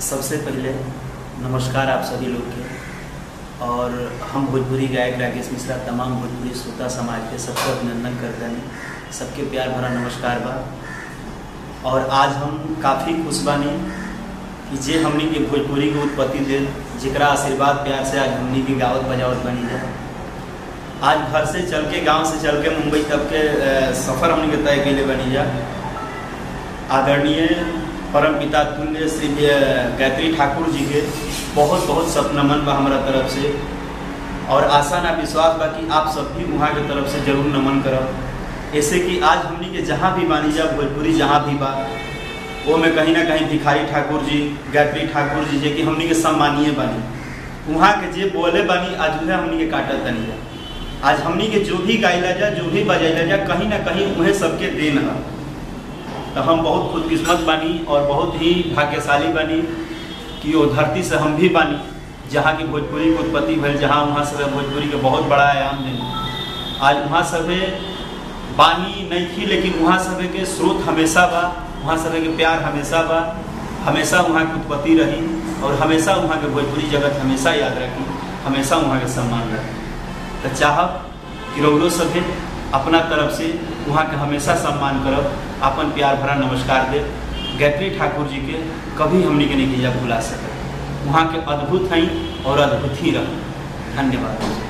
सबसे पहले नमस्कार आप सभी लोग के और हम भोजपुरी गायक राकेश मिश्रा तमाम भोजपुरी श्रोता समाज के सबको अभिनंदन करते हैं सबके प्यार भरा नमस्कार बा और आज हम काफ़ी खुश बानी कि जे हमनी के भोजपुरी के उत्पत्ति दे जेकरा आशीर्वाद प्यार से आज हमनी के गावत बजावत बनी जाए आज घर से चल के गांव से चल के मुंबई तक के अ, सफ़र हमनी के तय कैले बनी जा आदरणीय परम पिता तुल्य श्री अ, गायत्री ठाकुर जी के बहुत बहुत सब नमन बा हमारा तरफ से और आशा ना विश्वास बा कि आप सब भी वहाँ के तरफ से जरूर नमन करब ऐसे कि आज हमनी के जहाँ भी बानी जा भोजपुरी जहाँ भी बा वो में कहीं ना कहीं भिखारी ठाकुर जी गायत्री ठाकुर जी जे कि हमनी के सम्मानीय बानी वहाँ के जे बोले बानी आज उहे हमनी के काटत तनी जा आज हमनी के जो भी गाइला जा जो भी बजैला जा कहीं ना कहीं उहे सबके देन है तो हम बहुत खुदकिस्मत बानी और बहुत ही भाग्यशाली बानी कि वो धरती से हम भी बानी जहाँ की भोजपुरी की उत्पत्ति भइल जहाँ वहाँ सब भोजपुरी के बहुत बड़ा आयाम देनी आज वहाँ सभे बानी नहीं थी लेकिन वहाँ सभे के स्रोत हमेशा बा वहाँ सभे के प्यार हमेशा बा हमेशा वहाँ की उत्पत्ति रही और हमेशा वहाँ के भोजपुरी जगत हमेशा याद रखी हमेशा वहाँ के सम्मान रखी तो चाहब कि रौरो सभे अपना तरफ से वहाँ के हमेशा सम्मान करब अपन प्यार भरा नमस्कार दे गायत्री ठाकुर जी के कभी हमनी के नहीं भुला सकते वहाँ के अद्भुत हैं और अद्भुत ही रह धन्यवाद